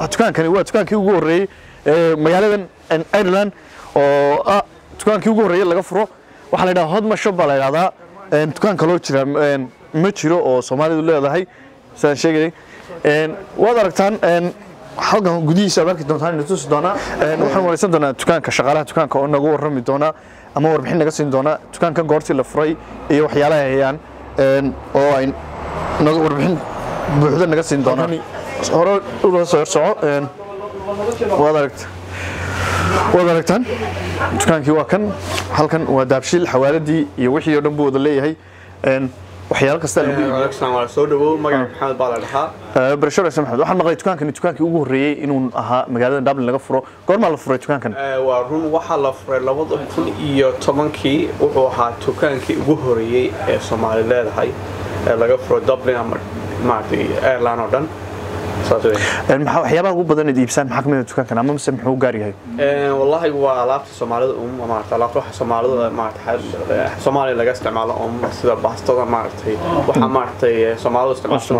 dukaankani waa dukaankii ugu horreeyey ee magaaladan en, ireland oo ah dukaankii ugu horreeyey laga furo waxaa la yidhaha hodma shop baa la yidhahdaa En, dukaan kaloo jira en, ma jiro oo soomaalidu leedahay sidaan sheegayay En, waad aragtaan en, halkan gudihiisa aad arki doontaan ina tusi doonaa En, waxaan wareysan doonaa dukaanka shaqaalaha dukaanka oo nagu warrami doona ama warbixin naga siin doona dukaankan goortii la furay iyo waxyaalaha ay hayaan En, oo ay naga warbixin buuxda naga siin doonaa hore ula soo horsoco En, waad aragta waad aragtaan dukaankii waa kan halkan waa daabshiil xawaaladii iyo wixii oo dhan buu wada leeyahay En, waxyaalo kasta lagu iibiyo waalaikum waa soo dhawow magaca maxamed baa la dhahaa barashada maxamed waxaan maqlay dukaankani dukaankii ugu horreeyey inuu ahaa magaalada dublin laga furo goormaa la furay dukaankan Eh, waa run waxaa la furay labada kun iyo tobankii wuxuu ahaa dukaankii ugu horeeyey ee soomaali leedahay ee laga furo dublin ama maaragtay airline oo dhan saas wey En, maxaa waxyaabaha ugu badan eed iibsaan maxaa kamid ah dukaankan ama mise muxuu u gaar yahay Eh, wallahi waa alaabta soomaalida um maarata alaabta waxa soomaalida maarata soomaaliya laga isticmaalo um sida baastada maaragtay waxa maaragtay eh, soomaalidu isticmaasho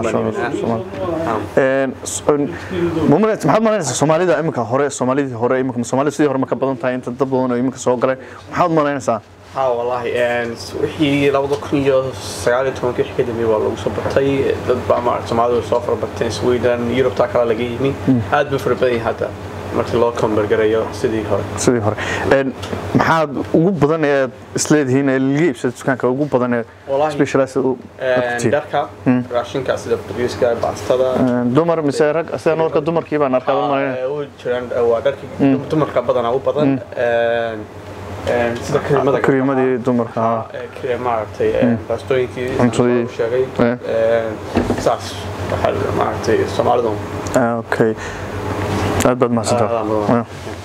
En, s- en, ma umaleyn- maxaad malaynaysaa soomaalida iminka hore soomaalidii hore iminka soomaalida sidii hore ma ka badan tahay inta dad badan oo iminka soo galay maxaad malaynaysaa ha wallahi en, wixii labada kun iyo sagaal iyo tobankii wixii ka dambeeyey waa lagu soo batay dad baa maarata soomaalidu way soo fara bateen sweden yurubtaa kale laga yimi aad bay fara badan yihiin hadda markii loo kombargarayo sidii hore sidii hore En, maxaad ugu badan ee aad isleedihiin ee laga iibsada dukaanka ugu badan ee Wallahi, specialized u En, tihiin dharka raashinka sida bariiska baastada En, dumar mise rag sidaan warka dumarkii baan arkaa baan malaynaya Ah, u jiraan eh, waa dharkii dumarka badanaa u badan En, en, sida kariimada kariimadii dumarka ah. Eh, kre- maaragtay eh, baastooyinkii Cuntadii. uu sheegay Eh. En, saas waxaa maaragtay soomaalidu Ah, okay aad baad mahadsantahay Ah, mudan. Ah.